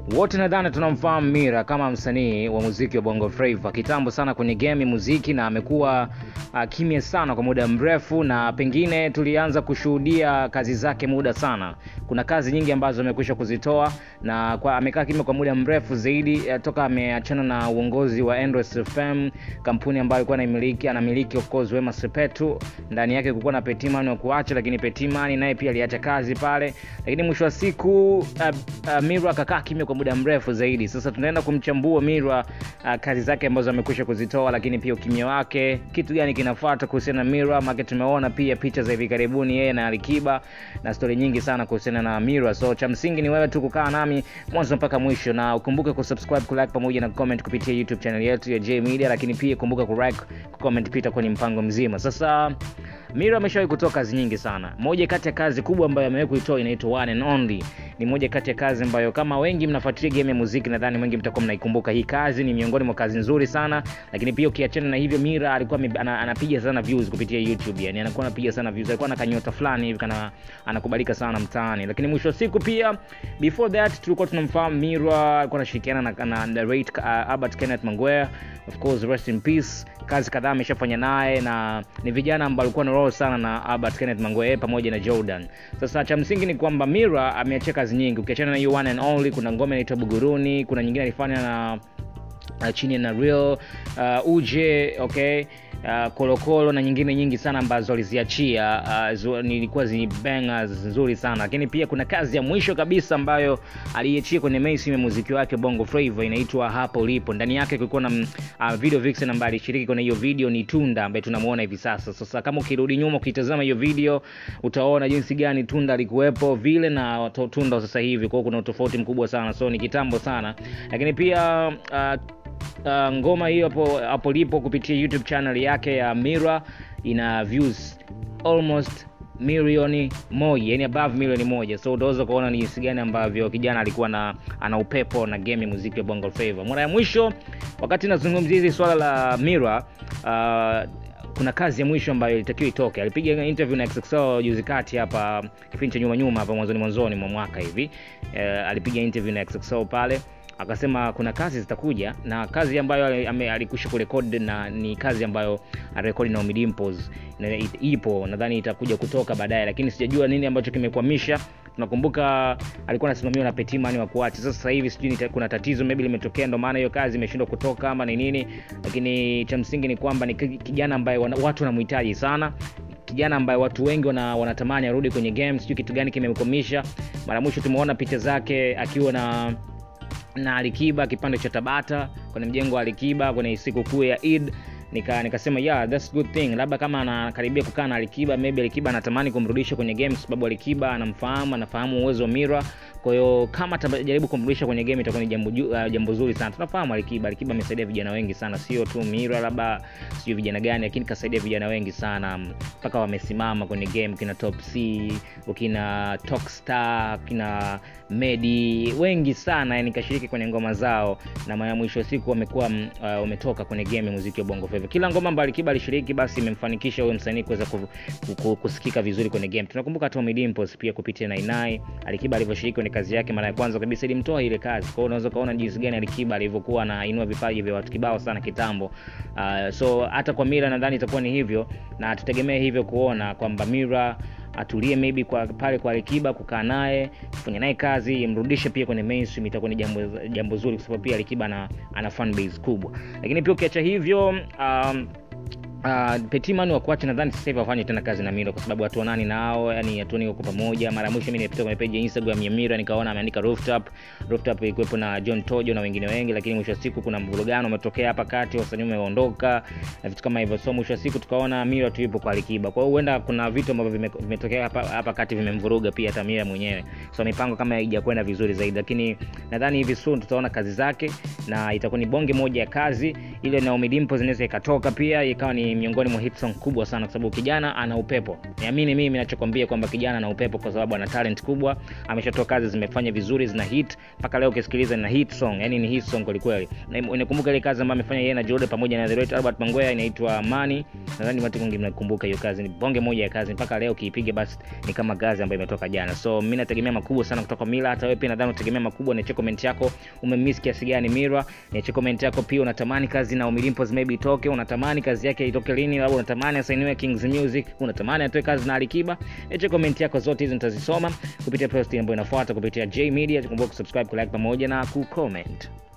wote nadhani tunamfahamu Mira kama msanii wa muziki wa Bongo Flava kitambo sana kwenye game muziki, na amekuwa uh, kimya sana kwa muda mrefu, na pengine tulianza kushuhudia kazi zake muda sana. Kuna kazi nyingi ambazo amekwisha kuzitoa na kwa, amekaa kimya kwa muda mrefu zaidi uh, toka ameachana na uongozi wa Endless FM, kampuni ambayo alikuwa anamiliki anamiliki of course Wema Sepetu. Ndani yake kulikuwa na Petimani wa kuacha, lakini Petimani naye pia aliacha kazi pale, lakini mwisho wa siku uh, uh, Mira akakaa kimya kwa muda mrefu zaidi. Sasa tunaenda kumchambua Mira uh, kazi zake ambazo amekwisha kuzitoa, lakini pia ukimya wake, kitu gani kinafuata kuhusiana na Mira. Maana tumeona pia picha za hivi karibuni yeye na Alikiba na stori nyingi sana kuhusiana na Mira. So cha msingi ni wewe tu kukaa nami mwanzo mpaka mwisho, na ukumbuke kusubscribe, kulike pamoja na comment kupitia YouTube channel yetu ya J Media, lakini pia kumbuka kulike, kucomment pita kwenye mpango mzima. Sasa Mira ameshawahi kutoa kazi nyingi sana. Moja kati ya kazi kubwa ambayo amewahi kuitoa inaitwa One and Only. Ni moja kati ya kazi ambayo kama wengi mnafuatilia game ya muziki, nadhani wengi mtakuwa mnaikumbuka hii kazi. Ni miongoni mwa kazi nzuri sana, lakini pia ukiachana na hivyo, Mira alikuwa ana, anapiga sana views kupitia YouTube, yani anakuwa anapiga sana views, alikuwa na kanyota fulani hivi kana anakubalika sana mtaani. Lakini mwisho wa siku pia, before that tulikuwa tunamfahamu Mira alikuwa anashirikiana na, na, na Rate, uh, Albert Kenneth Mangwea, of course rest in peace. Kazi kadhaa ameshafanya naye na ni vijana ambao walikuwa na role sana na Albert Kenneth Mangwea pamoja na Jordan. Sasa cha msingi ni kwamba Mira ameachia kazi nyingi, ukiachana na hiyo One and Only, kuna ngoma inaitwa Buguruni, kuna nyingine alifanya na uh, chini na Real uh, uje okay uh, kolokolo na nyingine nyingi sana ambazo aliziachia uh, nilikuwa zi bangers nzuri sana lakini pia kuna kazi ya mwisho kabisa ambayo aliiachia kwenye mainstream ya muziki wake bongo flava inaitwa hapo ulipo ndani yake kulikuwa na uh, video vixen ambaye alishiriki kwenye hiyo video ni tunda ambaye tunamuona hivi sasa sasa kama ukirudi nyuma ukitazama hiyo video utaona jinsi gani tunda alikuwepo vile na tunda sasa hivi kwao kuna utofauti mkubwa sana so ni kitambo sana lakini pia uh, uh, ngoma hiyo hapo hapo lipo kupitia youtube channel yake ya mira ina views almost milioni moja yani above milioni moja so utaweza kuona ni jinsi gani ambavyo kijana alikuwa na ana upepo na game ya muziki wa bongo flava mara ya mwisho wakati nazungumzia hizi swala la mira uh, kuna kazi ya mwisho ambayo ilitakiwa itoke alipiga interview na XXL juzi kati hapa kipindi cha nyuma nyuma hapa mwanzoni mwanzoni mwa mwaka hivi uh, alipiga interview na XXL pale akasema kuna kazi zitakuja na kazi ambayo alikusha kurekodi na ni kazi ambayo arekodi na Dimples na ipo nadhani itakuja kutoka baadaye lakini sijajua nini ambacho kimekwamisha tunakumbuka alikuwa anasimamiwa na Petimani wa kuacha sasa hivi sijui kuna tatizo maybe limetokea ndio maana hiyo kazi imeshindwa kutoka ama ni nini lakini cha msingi ni kwamba ni kijana ambaye watu wanamhitaji sana kijana ambaye watu wengi wana, wanatamani arudi kwenye game sijui kitu gani kimemkomisha mara mwisho tumeona picha zake akiwa na na alikiba kipande cha tabata kwenye mjengo wa alikiba kwenye sikukuu ya id nika nikasema yeah that's good thing labda kama anakaribia kukaa na alikiba maybe alikiba anatamani kumrudisha kwenye game sababu alikiba anamfahamu anafahamu uwezo wa mira kwa hiyo kama atajaribu kumrudisha kwenye game itakuwa ni jambo uh, jambo zuri sana tunafahamu alikiba alikiba amesaidia vijana wengi sana sio tu mira labda sio vijana gani lakini kasaidia vijana wengi sana mpaka wamesimama kwenye game kina top c ukina tokstar kina medi wengi sana yani kashiriki kwenye ngoma zao na maya mwisho siku wamekuwa uh, wametoka kwenye game ya muziki wa bongo flava kila ngoma ambayo alikiba alishiriki basi imemfanikisha huyo msanii kuweza kusikika vizuri kwenye game tunakumbuka Tommy Dimples pia kupitia nainai alikiba alivyoshiriki kwenye kazi yake mara ya kwanza kabisa ilimtoa ile kazi kwao unaweza ukaona jinsi gani alikiba alivyokuwa anainua vipaji vya watu kibao sana kitambo uh, so hata kwa mira nadhani itakuwa ni hivyo na tutegemee hivyo kuona kwamba mira atulie maybe kwa pale kwa alikiba kukaa naye kufanya naye kazi imrudishe pia kwenye mainstream itakuwa ni jambo, jambo zuri kwa sababu pia alikiba ana, ana fan base kubwa lakini pia ukiacha hivyo um, Uh, Petiman wa kuacha nadhani sasa hivi afanye tena kazi na Mira kwa sababu watu wanani nao yani hatuoni wako pamoja. Mara mwisho mimi nilipita kwenye page ya Instagram ya Mira nikaona ameandika rooftop. Rooftop ilikuwepo na John Tojo na wengine wengi, lakini mwisho wa siku kuna mvurugano umetokea hapa kati, wasanii wameondoka na vitu kama hivyo. So mwisho wa siku tukaona Mira tu yupo kwa Alikiba. Kwa hiyo huenda kuna vitu ambavyo vimetokea hapa hapa kati vimemvuruga pia hata Mira mwenyewe. So mipango kama haijakwenda vizuri zaidi, lakini nadhani hivi soon tutaona kazi zake na itakuwa ni bonge moja ya kazi ile Naomi Dimples inaweza ikatoka pia ikawa ni miongoni mwa hit song kubwa sana, kwa sababu kijana ana upepo. Niamini mimi ninachokwambia kwamba kijana ana upepo, kwa sababu ana talent kubwa, ameshatoa kazi zimefanya vizuri, zina hit mpaka leo ukisikiliza na hit song, yani ni hit song kweli kweli. Na unakumbuka ile kazi ambayo amefanya yeye na Jode pamoja na the late Albert Mangwea inaitwa Money. Nadhani watu wengi mnakumbuka hiyo kazi, ni bonge moja ya kazi, mpaka leo ukiipiga basi ni kama kazi ambayo imetoka jana. So mimi nategemea makubwa sana kutoka Mila, hata wewe pia nadhani unategemea makubwa. Niache comment yako, umemiss kiasi gani Mira? Niache comment yako pia, unatamani kazi na Ommy Dimpoz maybe itoke, unatamani kazi yake itoke lini, labda unatamani asainiwe Kings Music, unatamani atoe kazi na Alikiba. Niache comment yako zote hizo nitazisoma kupitia post ambayo inafuata kupitia J Media. Kumbuka kusubscribe, kulike pamoja na kucomment.